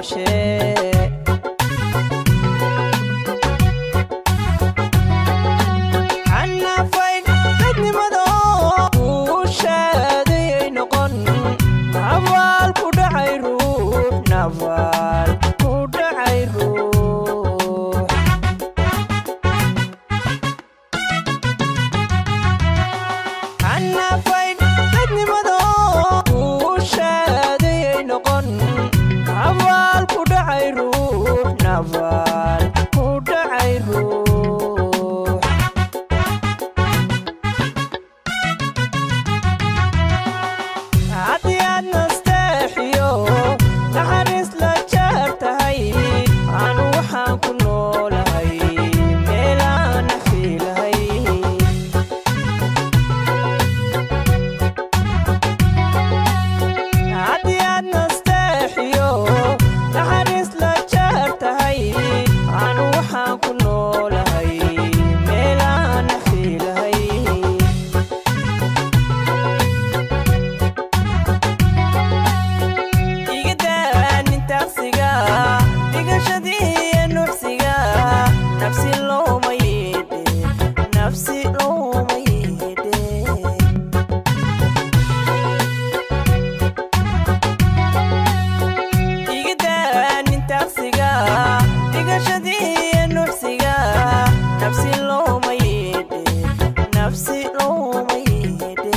ilaashee xanafayn dadnimado guushaadayay noqon nabaal ku dhacay ruux nabaal ku dhacay ruux xanafayn dadnimado guushaadayay noqon nabaal ku dhacay ruux nabaal ku dhacay ruux haddii aad nasteexiyo naxariis la jeer tahay anu waxaan ku noolahay meelaan nafiilahay haddii aad nasteexiyo naxariis la jeer tahay anu waxaan ku noolahay meelaan nafiilahay igadaanintaqsiga dhigashadii nuxsiga nafsi looma yeedhe nafsi looma yeedhe igadaanintaqsiga dhigashadii nuxsiga nafsi looma yeedhe nafsi looma yeedhe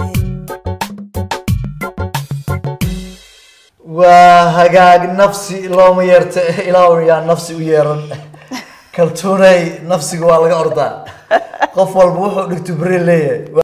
waa hagaag nafsi looma yeerta ilaahu yaa nafsi u yeeran kaltuunay nafsiga waa laga ordaa qof walba wuxuu dhigto beri leeyahay